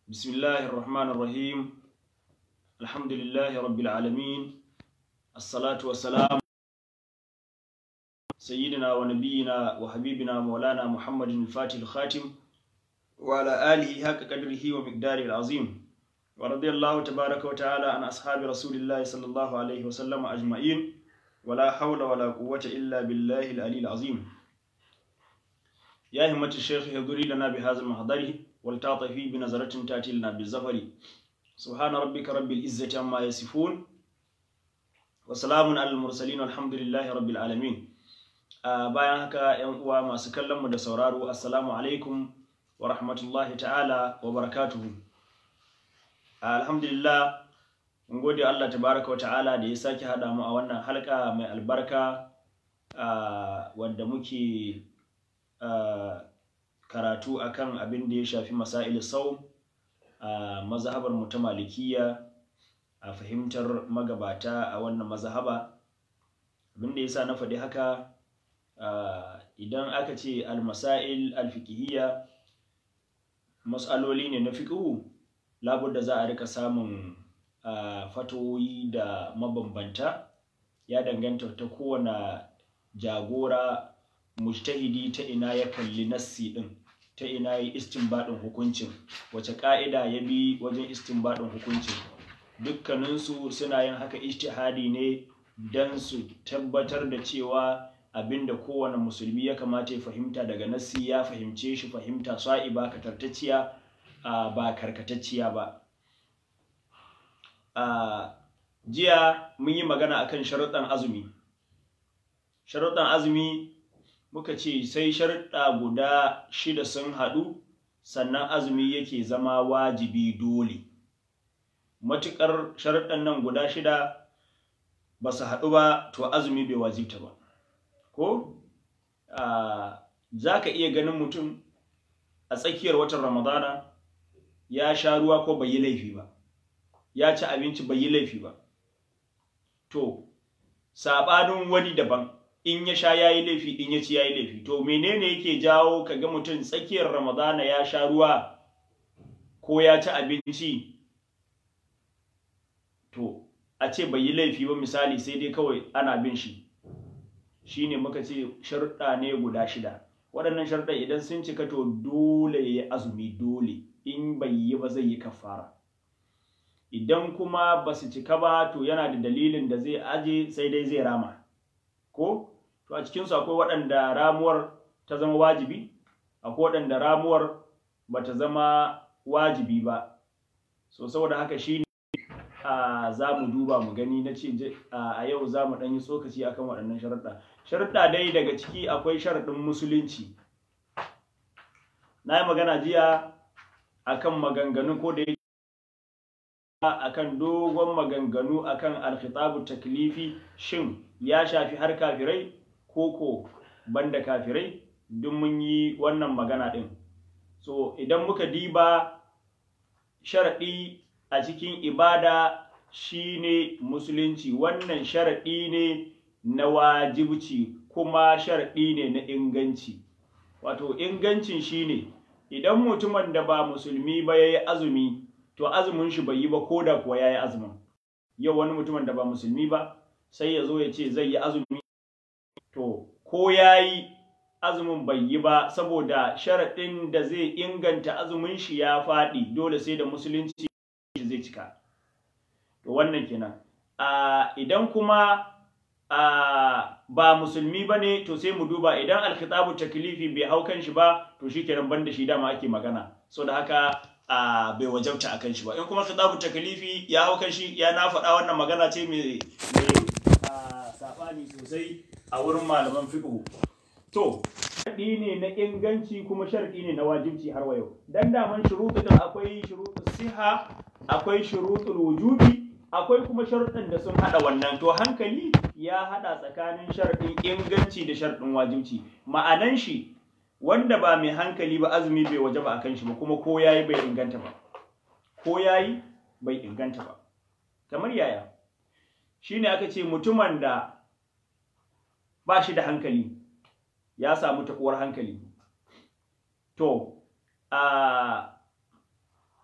بسم الله الرحمن الرحيم الحمد لله رب العالمين الصلاة والسلام سيدنا ونبينا وحبيبنا مولانا محمد الفاتح الخاتم وعلى آله حق قدره ومقداره العظيم ورضي الله تبارك وتعالى عن أصحاب رسول الله صلى الله عليه وسلم أجمعين ولا حول ولا قوة إلا بالله العلي العظيم يا همة الشيخ يضري لنا بهذا المحضر والتعطفي بنظرة تأتي لنا بالزفر سبحان ربك رب العزة عما يصفون وسلام على المرسلين والحمد لله رب العالمين bayan haka yan uwa masu kallon mu da sauraro assalamu alaikum wa rahmatullahi ta'ala wa barakatuhu alhamdulillah mun gode Allah tabaraka wa ta'ala da ya sake hada mu a wannan halka mai albarka wadda muke karatu akan abin da ya shafi masail sau a mazhabar mu ta malikiya a fahimtar magabata a wannan mazhaba abin da yasa na faɗi haka idan aka ce almasail alfikihiyya matsaloli ne na fiƙihu labudda za a rika samun fatoyi da mabambanta ya danganta ta kowane jagora mujtahidi ta ina ya kalli nassi din ta ina ya istinbadin hukuncin wace ka'ida ya bi wajen istinbadin hukuncin dukkaninsu suna yin haka ijtihadi ne don su tabbatar da cewa abinda kowane musulmi ya kamata ya fahimta daga nassi ya fahimce shi fahimta sa'iba katartacciya ba karkatacciya ba jiya mun yi magana akan sharuɗan azumi sharuɗan azumi muka ce sai sharuɗa guda shida sun haɗu sannan azumi yake zama wajibi dole matuƙar sharuɗan nan guda shida ba su haɗu ba to azumi bai wajibta ba ko za ka iya ganin mutum a tsakiyar watan ramadana ya sha ruwa ko bai yi laifi ba ya ci abinci bai yi laifi ba to saɓanin wani daban in ya sha ya yi laifi in ya ci ya yi laifi to menene yake jawo ka ga mutum tsakiyar ramadana ya sha ruwa ko ya ci abinci to a ce bai yi laifi ba misali sai dai kawai ana bin shi shine muka ce sharuɗa ne guda shida waɗannan sharuɗa idan sun cika to dole ya yi azumi dole in bai yi ba zai yi kafara idan kuma ba su cika ba to yana da dalilin da zai aje sai dai zai rama ko to a cikinsu akwai waɗanda ramuwar ta zama wajibi akwai waɗanda ramuwar ba ta zama wajibi ba so saboda haka shi ne za mu duba mu gani na ce a yau za mu ɗan yi tsokaci akan waɗannan sharaɗa sharaɗa dai daga ciki akwai sharaɗin musulunci na yi magana jiya akan maganganu ko da akan dogon maganganu akan alkhitabu taklifi shin ya shafi har kafirai ko ko banda kafirai duk mun yi wannan magana ɗin so idan muka diba sharaɗi a cikin ibada shine musulunci wannan sharaɗi ne na wajibci kuma sharaɗi ne na inganci wato ingancin shine idan mutumin da ba musulmi ba ya yi azumi to azumin shi bai yi ba ko da kuwa ya yi azumin yau wani mutumin da ba musulmi ba sai ya zo ya ce zai yi azumi to ko ya yi azumin bai yi ba saboda sharaɗin da zai inganta azumin shi ya faɗi dole sai da musulunci zai cika to wannan kenan idan kuma ba musulmi ba ne to sai mu duba idan alkhitabu taklifi bai hau kan shi ba to shi kenan banda shi dama ake magana so da haka bai wajabta akan shi ba in kuma khitabu taklifi ya hau kan shi ya na faɗa wannan magana ce mai saɓani sosai a wurin malaman fiqh to sharɗi ne na inganci kuma sharɗi ne na wajibci har wa yau dan daman shuruɗu din akwai shuruɗu siha akwai shuruɗul wujubi akwai kuma sharuɗin da sun haɗa wannan to hankali ya haɗa tsakanin sharɗin inganci da sharɗin wajibci ma'anan shi wanda ba mai hankali ba azumi bai waje ba akan shi ba kuma ko yayi bai inganta ba ko yayi bai inganta ba kamar yaya shine aka ce mutumin da ba shi da hankali ya samu taɓuwar hankali to a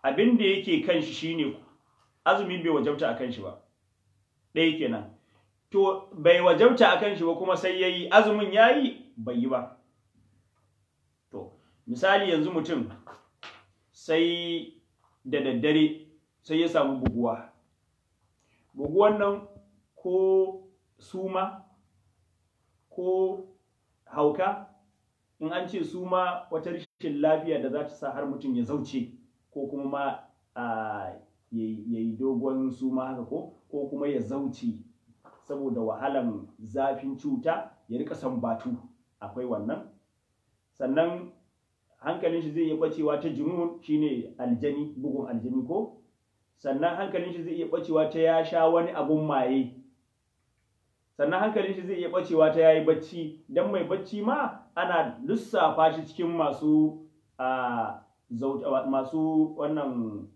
abin da yake kan shi shine azumi bai wajabta a kan shi ba ɗaya kenan to bai wajabta a kan shi ba kuma sai yayi azumin yayi bai yi ba to misali yanzu mutum sai da daddare sai ya samu buguwa buguwan nan ko suma ko hauka in an ce suma wata rashin lafiya da za ta sa har mutum ya zauce ko kuma ma ya yi dogon suma haka ko ko kuma ya zauce saboda wahalan zafin cuta ya rika sambatu akwai wannan sannan hankalin shi zai iya bacewa ta junun shine aljani bugun aljani ko sannan hankalin shi zai iya bacewa ta ya sha wani abun maye sannan hankalin shi zai iya bacewa ta yayi bacci dan mai bacci ma ana lissafa shi cikin masu a masu wannan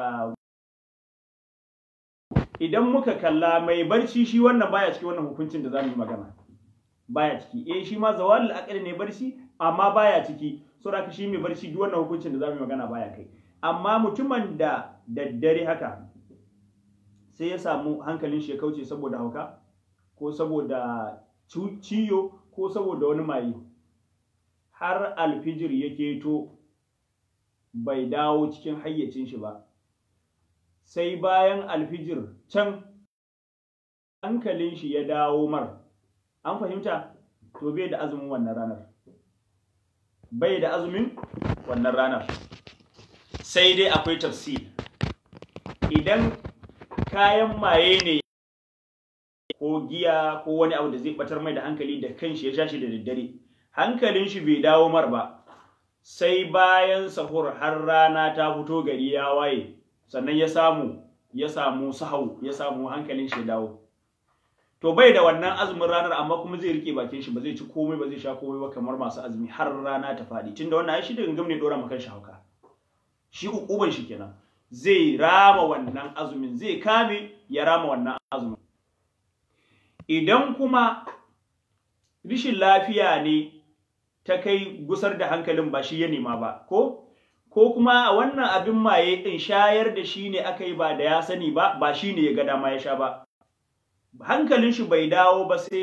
idan muka kalla mai barci shi wannan baya cikin wannan hukuncin da za mu yi magana baya ciki eh shi ma zawalul aqli ne barci amma baya ciki saboda shi mai barci duk wannan hukuncin da za mu yi magana baya kai amma mutumin da daddare haka sai ya samu hankalin shi ya kauce saboda hauka ko saboda ciyo ko saboda wani maye har alfijir ya keto bai dawo cikin hayyacin shi ba sai bayan alfijir can hankalin shi ya dawo mar an fahimta to bai da azumin wannan ranar bai da azumin wannan ranar sai dai akwai tafsir idan kayan maye ne ko giya ko wani abu da zai batar mai da hankali da kanshi ya sha shi da daddare hankalin shi bai dawo mar ba sai bayan sahur har rana ta fito gari ya waye sannan ya samu ya samu sahau ya samu hankalin shi dawo to bai da wannan azumin ranar amma kuma zai rike bakin shi ba zai ci komai ba zai sha komai ba kamar masu azumi har rana ta faɗi tunda wannan ai shi da gangam ne dora maka shi hauka shi ukuban shi kenan zai rama wannan azumin zai kame ya rama wannan azumin idan kuma rishin lafiya ne ta kai gusar da hankalin ba shi ya nema ba ko ko kuma a wannan abin maye ɗin shayar da shi ne aka yi ba da ya sani ba ba shi ne ya ga dama ya sha ba hankalin shi bai dawo ba sai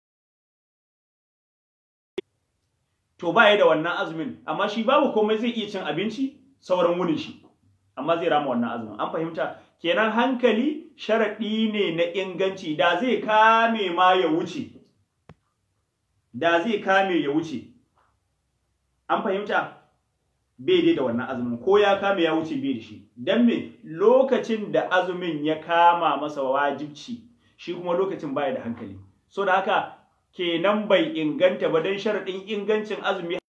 to ba ya da wannan azumin amma shi babu komai zai iya cin abinci sauran wunin shi amma zai rama wannan azumin an fahimta kenan hankali sharaɗi ne na inganci da zai kame ma ya wuce da zai kame ya wuce an fahimta bai dai da wannan azumin ko ya kame ya wuce bai da shi don me lokacin da azumin ya kama masa wajibci shi kuma lokacin baya da hankali so da haka kenan bai inganta ba don sharaɗin ingancin azumi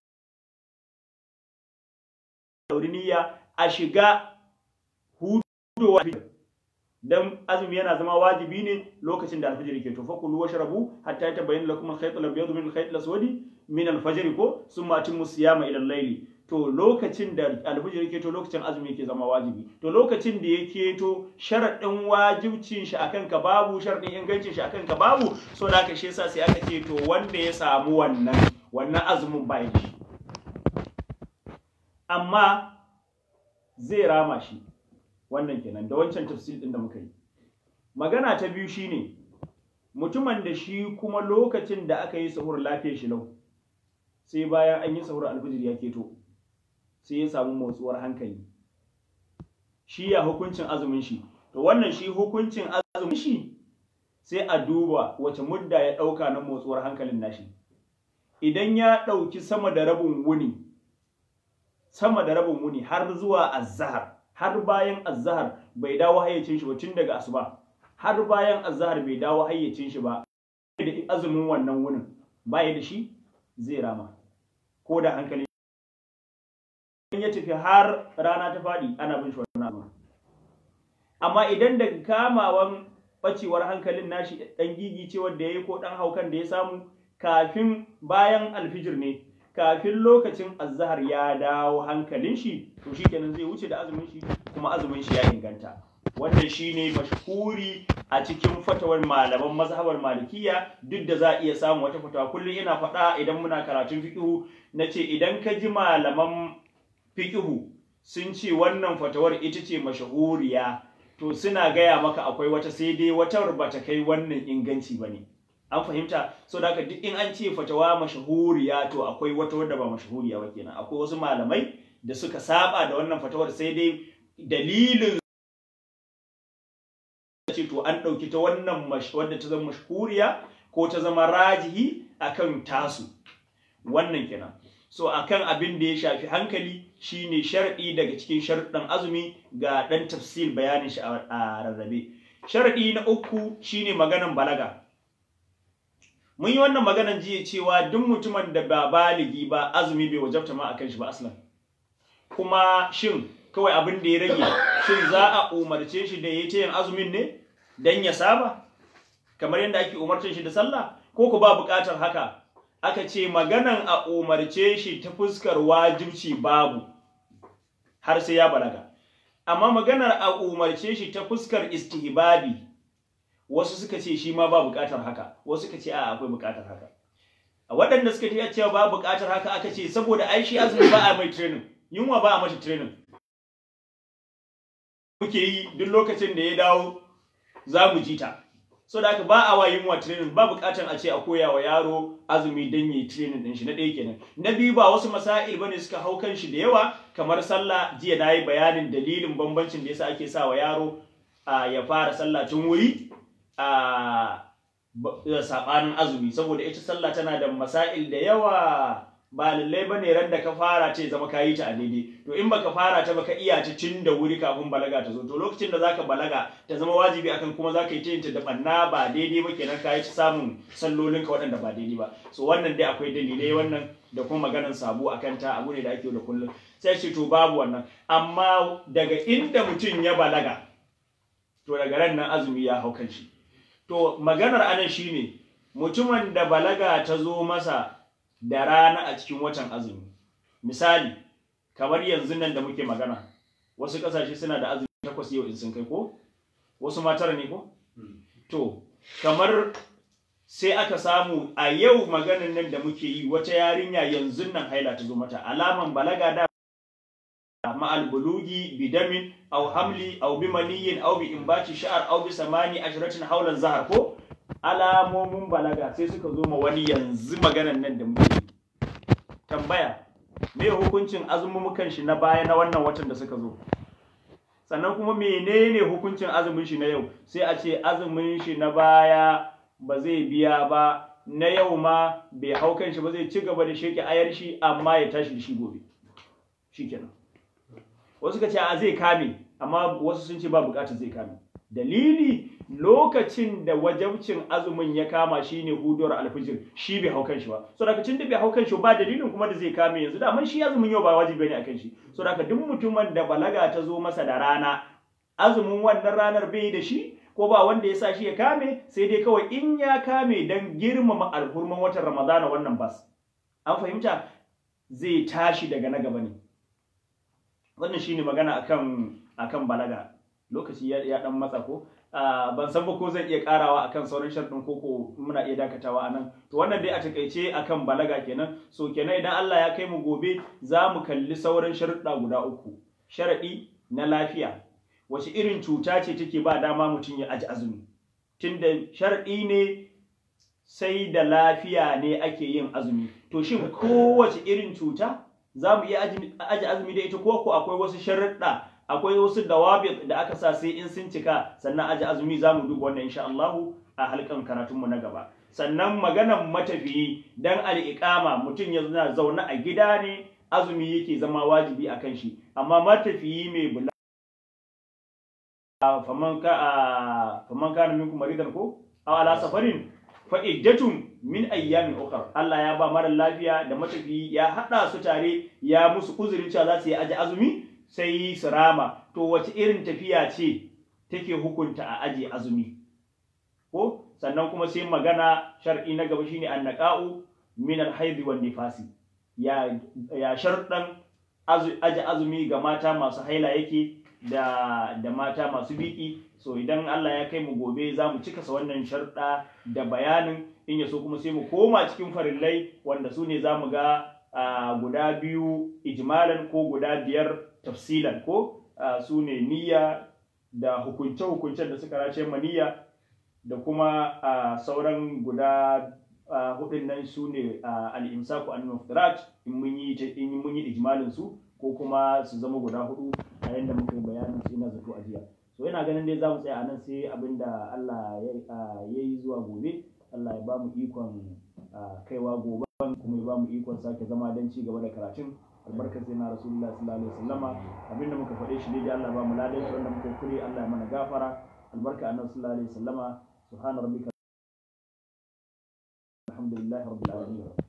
niyya a shiga hudowa dan azumi yana zama wajibi ne lokacin da alfajir ke to fakulu washrabu hatta yatabayyana lakum al-khayt al-abyad min al-khayt al-aswad min al-fajr ko summa atimmu siyama ila al-layli to lokacin da alfajir ke to lokacin azumi ke zama wajibi to lokacin da yake to sharadin wajibcin shi akan ka babu sharadin ingancin shi akan ka babu so da haka shi yasa sai aka ce to wanda ya samu wannan wannan azumin bai shi amma zai rama shi wannan kenan da wancan tafsir din da muka yi magana ta biyu shine mutumin da shi kuma lokacin da aka yi sahur lafiyar shi lau sai bayan an yi sahur alfijir ya keto sai ya samu motsuwar hankali shi ya hukuncin azumin shi to wannan shi hukuncin azumin shi sai a duba wace mudda ya ɗauka na motsuwar hankalin nashi idan ya ɗauki sama da rabin wuni sama da rabin wuni har zuwa azhar har bayan azhar bai dawo hayyacin shi ba tun daga asuba har bayan azhar bai dawo hayyacin shi ba da azumin wannan wunin baya da shi zai rama ko da hankali in ya tafi har rana ta faɗi ana bin shi wannan abu amma idan daga kamawan bacewar hankalin nashi dan gigi ce wanda yayi ko dan haukan da ya samu kafin bayan alfijir ne kafin lokacin azhar ya dawo hankalin shi to shikenan zai wuce da azumin shi kuma azumin shi ya inganta wannan shine mashhuri a cikin fatawar malaman mazhabar malikiya duk da za a iya samu wata fatawa kullum ina faɗa idan muna karatun fiqhu nace idan ka ji malaman fiqhu sun ce wannan fatawar ita ce mashahuriya to suna gaya maka akwai wata sai dai wata ba ta kai wannan inganci ba ne an fahimta so da haka duk in an ce fatawa mashahuriya to akwai wata wadda ba mashahuriya ba kenan akwai wasu malamai da suka saba da wannan fatawar sai dai dalilin ce to an ɗauki ta wannan wadda ta zama mashahuriya ko ta zama rajihi akan tasu wannan kenan so akan abin da ya shafi hankali shine sharɗi daga cikin sharɗin azumi ga ɗan tafsil bayanin shi a rarrabe sharɗi na uku shine maganan balaga mun yi wannan maganan jiya cewa duk mutumin da ba baligi ba azumi bai wajabta ma akan shi ba aslan kuma shin kawai abin da ya rage shin za a umarce shi da ya ta yin azumin ne dan ya saba kamar yadda ake umarcin shi da sallah ko ku ba buƙatar haka aka ce maganan a umarce shi ta fuskar wajibci babu har sai ya balaga amma maganar a umarce shi ta fuskar istihbabi wasu suka ce shi ma ba buƙatar haka wasu suka ce a akwai buƙatar haka a waɗanda suka ce cewa ba buƙatar haka aka ce saboda ai shi azumi ba a mai training yunwa ba a mata training muke yi duk lokacin da ya dawo za mu ji ta so da haka ba a wa yunwa training ba bukatan a ce a koya wa yaro azumi don yi training din shi na ɗaya kenan na biyu ba wasu masail bane suka hau kan shi da yawa kamar sallah jiya na yi bayanin dalilin bambancin da yasa ake sa wa yaro a ya fara sallah tun wuri a sabanin azumi saboda ita sallah tana da masail da yawa ba lallai ba ne ran da ka fara ce zama ka yi ta a daidai to in baka fara ta baka iya ta tun da wuri kafin balaga ta zo to lokacin da zaka balaga ta zama wajibi akan kuma zaka yi ta yin ta da banna ba daidai ba kenan ka yi ta samun sallolin ka waɗanda ba daidai ba so wannan dai akwai dalilai wannan da kuma maganan sabo akan ta abu ne da ake da kullum sai ce to babu wannan amma daga inda mutum ya balaga to daga ran nan azumi ya hau kan shi to maganar anan shine mutumin da balaga ta zo masa da rana a cikin watan azumi misali kamar yanzu nan da muke magana wasu kasashe suna da azumi takwas yau in sun kai ko wasu ma tara ne ko to kamar sai aka samu a yau maganan nan da muke yi wata yarinya yanzu nan haila ta zo mata alaman balaga da ma'al bulugi bidamin aw hamli aw bimaniyin aw bi imbati sha'ar aw bi samani ashratin haulan zahar ko alamomin balaga sai suka zo ma wani yanzu maganan nan da muke tambaya me hukuncin azumumukan shi na baya na wannan watan da suka zo sannan kuma menene hukuncin azumin shi na yau sai a ce azumin shi na baya ba zai biya ba na yau ma bai hau kan shi ba zai ci gaba da sheke ayar shi amma ya tashi da shi gobe shikenan wasu ka ce a zai kame amma wasu sun ce ba bukatar zai kame dalili lokacin da wajabcin azumin ya kama shine huduwar alfijir shi bai hau kanshi ba so daga da bai hau kanshi ba dalilin kuma da zai kame yanzu da shi azumin yau ba wajibi ne akan shi so daga duk mutumin da balaga ta zo masa da rana azumin wannan ranar bai da shi ko ba wanda ya sa shi ya kame sai dai kawai in ya kame dan girmama alhurman watan ramadana wannan bas an fahimta zai tashi daga na gaba ne wannan shine magana akan akan balaga lokaci ya, ya dan matsa ko uh, ban san ba ko zan iya karawa akan sauran sharɗin koko muna iya dakatawa anan to wannan dai a takaice akan balaga kenan so kenan idan Allah ya kai mu gobe za mu kalli sauran sharuɗa guda uku sharaɗi na lafiya wace irin cuta ce take ba dama mutum ya aji azumi tunda sharaɗi ne sai da lafiya ne ake yin azumi to shin kowace irin cuta za mu iya aji azumi da ita ko ko akwai wasu sharuɗa akwai wasu dawabit da aka sa sai in sun cika sannan aji azumi za mu duba wannan insha Allah a halkan karatunmu na gaba sannan maganan matafiyi dan al'iqama mutum ya zana zaune a gida ne azumi yake zama wajibi a kan shi amma matafiyi mai bula faman ka faman kana minkum maridan ko aw ala safarin fa iddatun min ayyamin ukhra Allah ya ba mara lafiya da matafiyi ya hada su tare ya musu uzurin cewa za su yi aji azumi sai su rama to wace irin tafiya ce take hukunta a aji azumi ko sannan kuma sai magana shar'i na gaba shine annaqa'u min al-haid wan nifasi ya ya sharɗan aji azumi ga mata masu haila yake da da mata masu biki so idan Allah ya kai mu gobe za mu cika sa wannan sharɗa da bayanin in ya so kuma sai mu koma cikin farillai wanda su ne za mu ga guda biyu ijmalan ko guda biyar tafsilan ko su ne niyya da hukunce-hukuncen da suka race niyya da kuma sauran guda hudun nan su ne al'imsaku an muftirat in mun yi in mun yi ijmalin su ko kuma su zama guda hudu a yanda muka yi bayanin su ina zato a jiya so yana ganin dai za mu tsaya a nan sai abinda Allah ya yi zuwa gobe Allah ya ba mu ikon kaiwa gobe kuma ya ba mu ikon sake zama don ci gaba da karatun albarkar sai na rasulullah sallallahu alaihi wasallama abinda muka faɗe shi ne da Allah ba mu ladan shi wanda muka kure Allah ya mana gafara albarka annabi sallallahu alaihi wasallama subhana rabbika alhamdulillahi rabbil alamin